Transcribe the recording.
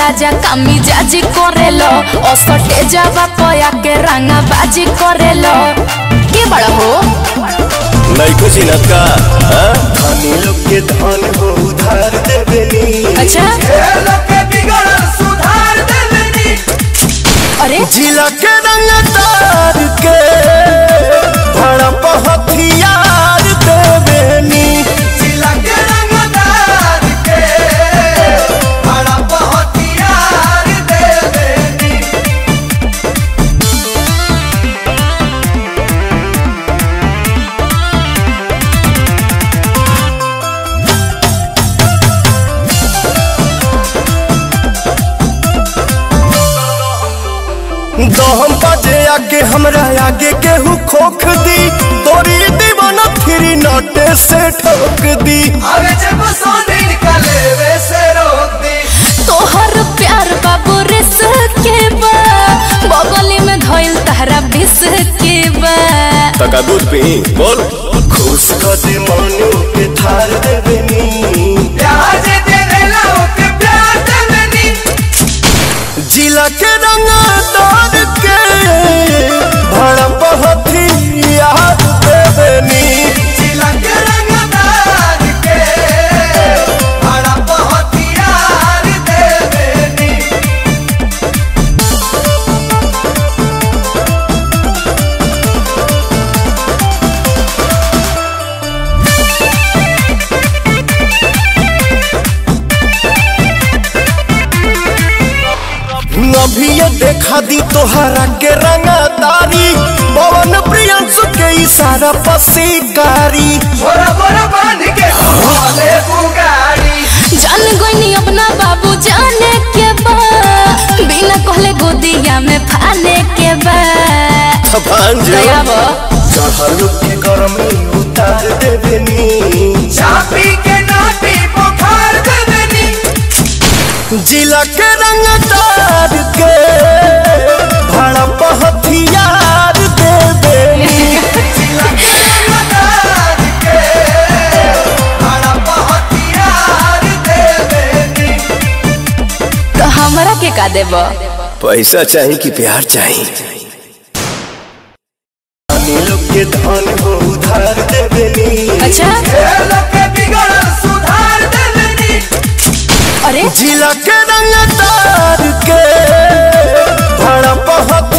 राजा कामी जाजी करेलो असटे जावा पया के रंगा बाजी करेलो के बड़ा हो नहीं कुछ चिन्हत का हाँ? धनी लोग के धन हो उधार देवेनी अच्छा अरे जिला के रंगदार के भड़प हथियार देवेनी दहम बजे आगे हमरा आगे केहू खोख दी तोरी दीवाना फिरी नटे से ठोक दी तोहर प्यार बाबू रिस के बा बगली में धइल तहरा बिस के बा तका दूध पी बोल खुश कर दे मनु के थार देवेनी जिला के रंगदार के भड़प हथियार देवेनी अभी ये देखा दी तोहरा के रंगदारी पवन प्रियंसु के इशारा पसीकारी जान गईनी अपना बाबू जाने के बा बिना कहले गोदिया में फाने के बा भांज दया बा चढ़ल के गरमी उतार देवेनी चापी के नाटी बुखार देवेनी जिला के रंगदार के भड़प हथियार देवेनी तो हमरा के का देबा पैसा चाहिए कि प्यार चाहिए धनी लोग के धन हो उधार देवेनी अच्छा सुधार देवेनी अरे जिला के रंगदार के भड़प